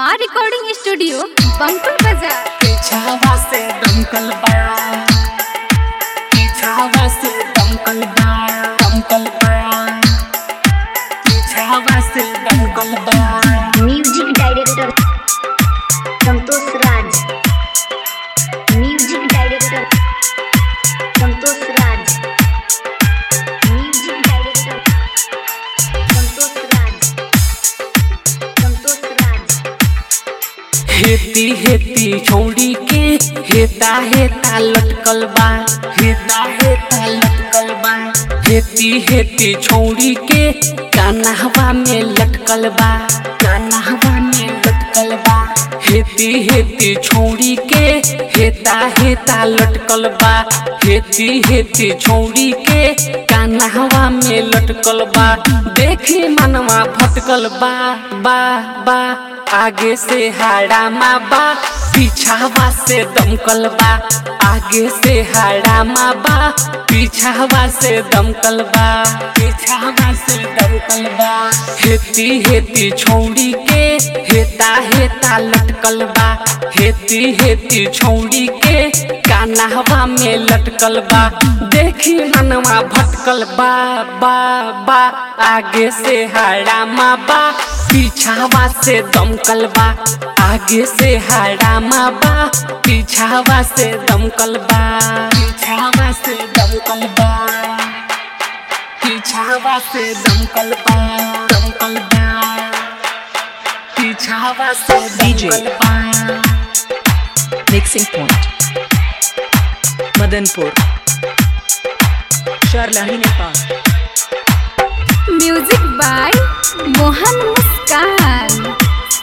माँ recording studio बंकुल बाजार पीछावा से दमकल बा पीछावा से दमकल बा दमकल बा पीछावा से दमकल बा music director Santosh Raj music director Santosh Raj music director Santosh Raj Santosh Raj हेती हेती छौड़ी के हेता हेता लटकल बा हेता हेता लटकल बा हेती हेती छौड़ी के कान्हवा में लटकल बा कान्हवा में लटकल बा हेती हेती छौड़ी के हेता हेता लटकल बा हेती हेती छौड़ी के कान्हवा में लटकल बा देखी मनवा भटकल बा बा बा आगे से हाड़ा बा पीछावा से दमकल बा आगे से हाड़ा बा पीछावा से दमकल बा पीछावा से दमकल बा हेती हेती छौड़ी के हेता हेता लटकल बा हेती हेती छौड़ी के कान्हवा में लटकल बा देखी मनवा भटकल बा बा बा आगे से हाड़ा बा पीछावा से दमकल बा आगे से हाड़ा बा पीछावा से दमकल बा पीछावा से दमकल बा पीछावा से दमकल बा दमकल बा पीछावा से DJ. दमकल बा Mixing Point Madanpur Sharlahi Nepal music by Mohan Muskan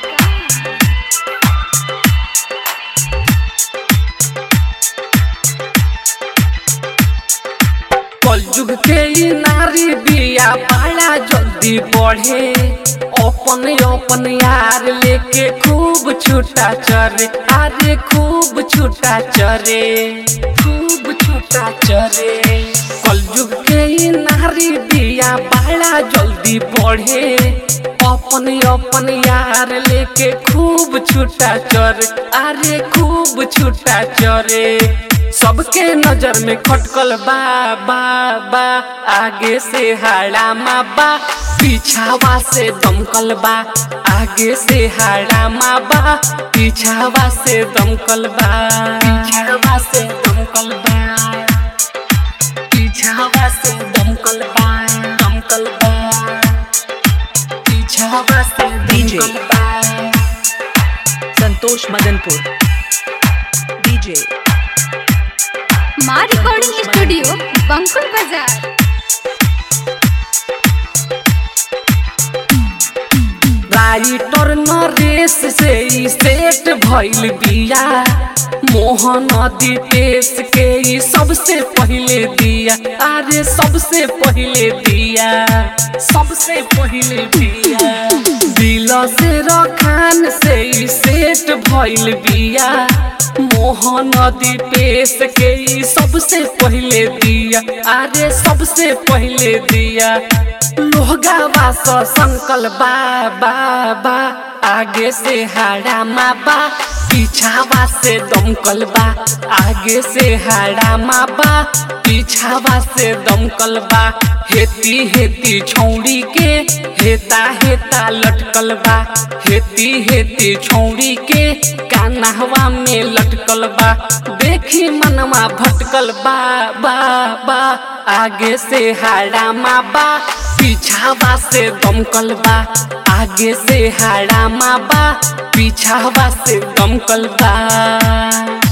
कलयुग के ई नारी बिया बड़ा जल्दी बढ़े अपन अपन यार लेके खूब छूटा चरे अरे खूब छूटा चरे खूब छूटा चरे कलयुग के ई नारी बिया बड़ा जल्दी बढ़े अपन अपन यार लेके खूब छूटा चरे अरे खूब छूटा चरे सबके नजर में खटकल बा बा बा आगे से हाड़ा बा पीछावा से दमकल बा आगे से हाड़ा बा पीछावा से दमकल बा पीछावा से दमकल बा पीछावा से दमकल बा दमकल बा पीछावा से DJ. दमकल बा Santosh Madanpur DJ माँ रिकॉर्डिंग स्टूडियो बंकुल बाजार राइटर नरेश से ई सेट भइल बिया मोहन दीपेश के ई सबसे पहिले दिया अरे सबसे पहिले दिया सबसे पहिले दिया दिल से रखान से ई सेट भइल बिया मोहन दीपेश के ई सबसे पहिले दिया अरे सबसे पहिले दिया लोहगावा स संकल बा बा बा आगे से हाड़ा बा पीछावा से दमकल बा आगे से हाड़ा बा पीछावा से दमकल बा हेती हेती छौड़ी के हेता हेता लटकल बा हेती हेती छौड़ी के कान्हवा में लटकल बा देखी मनवा भटकल बा बा बा आगे से हाड़ा बा पीछावा से दमकल बा आगे से हाड़ा बा पीछावा से दमकल बा